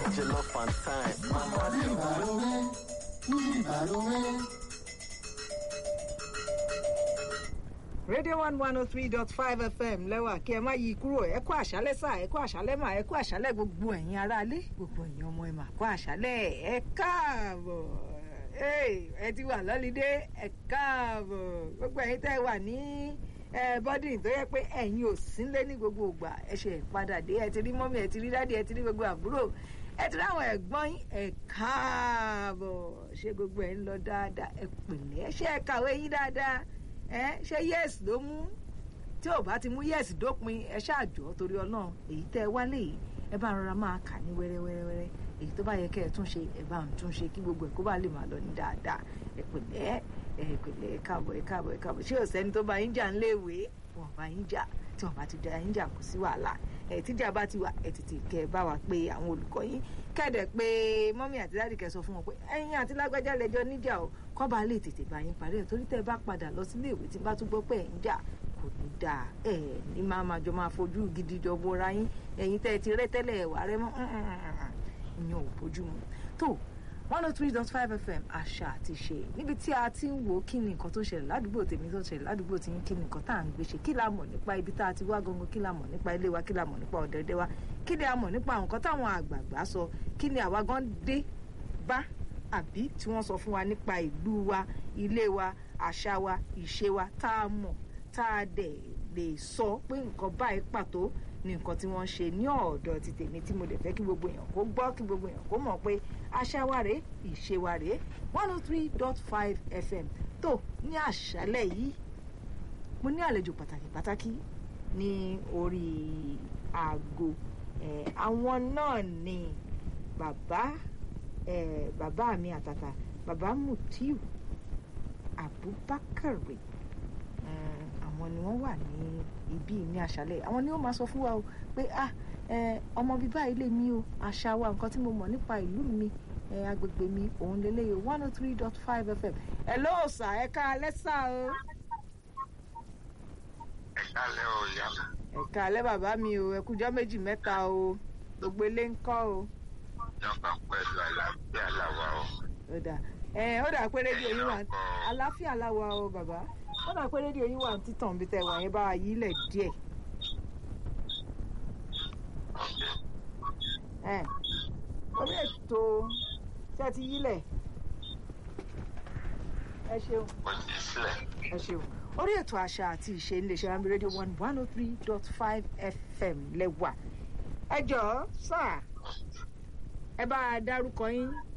jollof and time. Mama radio one one oh three dot five fm lẹ́wà kí ẹ má yí kúrò ẹ kú àṣálẹ́ sà ẹ kú àṣálẹ́ mà ẹ kú àṣálẹ́ gbogbo ẹ̀yin aráalé gbogbo ẹ̀yin ọmọ ẹ mà kú àṣálẹ́ ẹ káàbọ̀ ẹ ti wà lọ́lídé ẹ káàbọ̀ gbogbo ẹ̀yin tẹ́ wà ní bọ́dìn tó yẹ pé ẹ̀yin ò sínlé ní gbogbo ìgbà ẹ ṣe padà dé ẹ ti rí mọ́mí ẹ ti rí dádì ẹ ti rí gbogbo àbúrò ẹ ti rí àwọn ẹ̀gbọ́n yín ẹ káàbọ̀ ṣé gbogbo ẹ̀ ń lọ dáadáa ẹ pẹ̀lẹ́ ṣé ẹ kàwé yín dáadáa ẹ ṣé yes ló mú tí ò bá ti mú yes dópin ẹ ṣáàjọ torí Ọlọ́run èyí tẹ́ ẹ wálé yìí ẹ bá rọra máa kà ní wẹ́rẹ́wẹ́rẹ́ èyí tó bá yẹ kẹ́ ẹ tún ṣe ẹ bá ń tún ṣe kí gbogbo ẹ kó bá lè máa lọ ní dáadáa ẹ pẹ̀lẹ́ ẹ pẹ̀lẹ́ ẹ káàbọ̀ ẹ káàbọ̀ ẹ káàbọ̀ ṣé ò sẹ́ni tó bá yín jà ń léèwé wọn bá yín jà tí wọn bá ti da yín jà kò sí wàhálà ẹ tíjà bá ti wà ẹ tètè kẹ́ ẹ bá wa pé àwọn olùkọ́ yín kẹ́dẹ̀ pé mọ́mí àti dáàdì kẹ́ sọ fún wọn pé ẹ̀yin àti lágbájá lẹ́jọ́ níjà o kọ́ bá lè tètè bá yín parí ẹ̀ torí tẹ́ ẹ bá padà lọ sílé ìwé tí bá tún gbọ́ pé ẹ̀ ń jà kò ní dáa ẹ̀ ní máa máa jọ máa fojú gidi jọ bora yín ẹ̀yin tẹ́ ẹ ti rẹ́ tẹ́lẹ̀ ẹ̀wà rẹ mọ́ ìyẹn ò bójú mu tó one oh three dot five fm àṣà àti ṣe níbi tí a ti ń wo kí ni nǹkan tó ṣẹlẹ̀ ládùúgbò tèmi tó ṣẹlẹ̀ ládùúgbò tí ń kí ni nǹkan tá à ń gbé ṣe kí la mọ̀ nípa ibi tá a ti wá gangan kí la mọ̀ nípa ilé wa kí la mọ̀ nípa ọ̀dẹ̀dẹ̀ wa kí ni a mọ̀ nípa nǹkan táwọn àgbààgbà sọ kí ni àwa gan dé bá àbí tí wọ́n sọ fún wa nípa ìlú wa ilé wa àṣà wa ìṣe wa tá a mọ̀ tá a dẹ̀ lè sọ pé nǹkan báyìí pàtó ní nǹkan tí wọ́n ṣe ní ọ̀dọ̀ ti tèmi tí mo dẹ̀ fẹ́ kí gbogbo èèyàn kó gbọ́ kí gbogbo èèyàn kó mọ̀ pé àṣà wa rèé ìṣe wa rèé one oh three dot five fm tó ní àṣálẹ̀ yìí mo ní àlejò pàtàkì pàtàkì ní orí aago àwọn náà ni bàbá bàbá mi àtàtà bàbá Mutiu Abubakar àwọn ni wọ́n wà ní ibí ní àṣálẹ́ àwọn ni ó máa sọ fún wa o pé ah ọmọ bíbá ilé mi o àṣà wa nǹkan tí mo mọ̀ nípa ìlú mi agbègbè mi òun lélẹ́yìí one oh three dot five fm hello sà ẹ ká alẹ́ sà o. ẹ kálẹ́ o ìyá mi. ẹ ká alẹ́ bàbá mi o ẹ kújọ́ méjì mẹ́ta o gbogbo ilé ń kọ́ o. ìjọba pẹ̀lú àlàáfíà làwà o. ó dà ẹ ó dà pé rédíò yín wà àlàáfíà làwà o bàbá ó dà pé rédíò yín wà ní títàn bí tẹ wà yẹn bá wa yí lẹ̀ díẹ̀. ẹ orí ètò tí a ti yí lẹ̀ ẹ ṣeun mo ti sílẹ̀. ẹ ṣeun orí ètò àṣà àti ìṣe iléeṣẹ́ rambi rédíò one one oh three dot five fm lẹ́wà ẹ jọ̀ọ́ sáà ẹ bá a dárúkọ yín